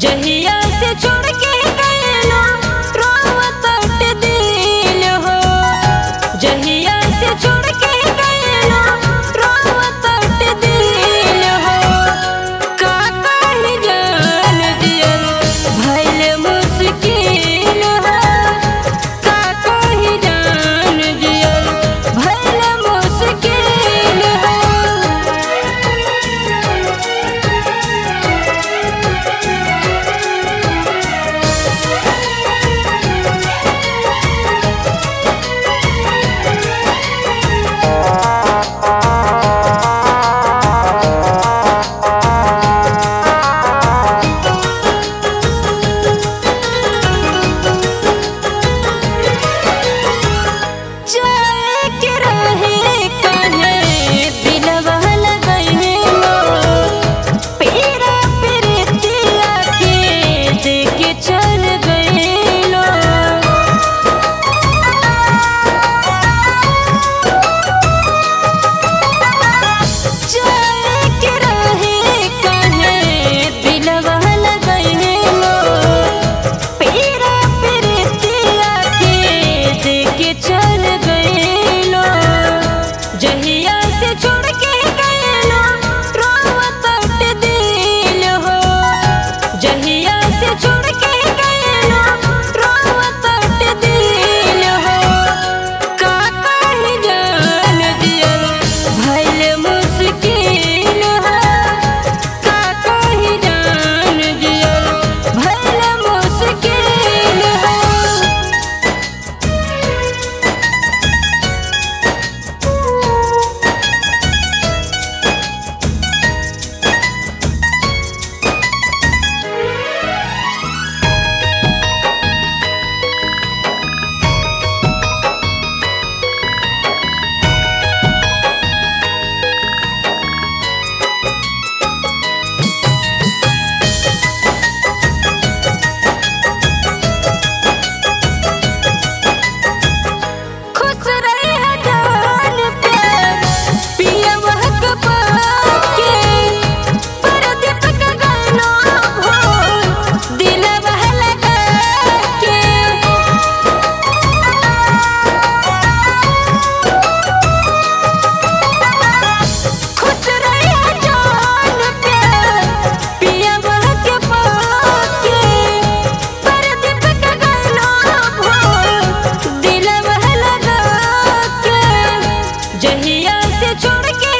जहिया से छोड़ के गइलो रोवत दिल हो जहिया से छोड़ के गइलो रोवत दिल हो का कही जान दियल भइल मुश्किल हो का कही जान दियल भइल मुश्किल हो जाए के रहे काहे दिलवा लगइले मोर पीरा प्रीतिया के देके चल गइलो जाए के रहे काहे दिलवा लगइले मोर पीरा प्रीतिया के देके चल गइलो जहिया से छोड़ के गइलो रोवत दिल हो जहिया से छोड़ के गइलो रोवत दिल हो का कही जान दियल भइल मुश्किल हो का कही जान दियल भइल मुश्किल हो खुश रहे जान प्यार पिया महक पाके परदीप का गाना हो दिल लगा के खुश रहे जान प्यार पिया महक पाके परदीप का गाना हो दिल लगा के जहिया से छोड़ के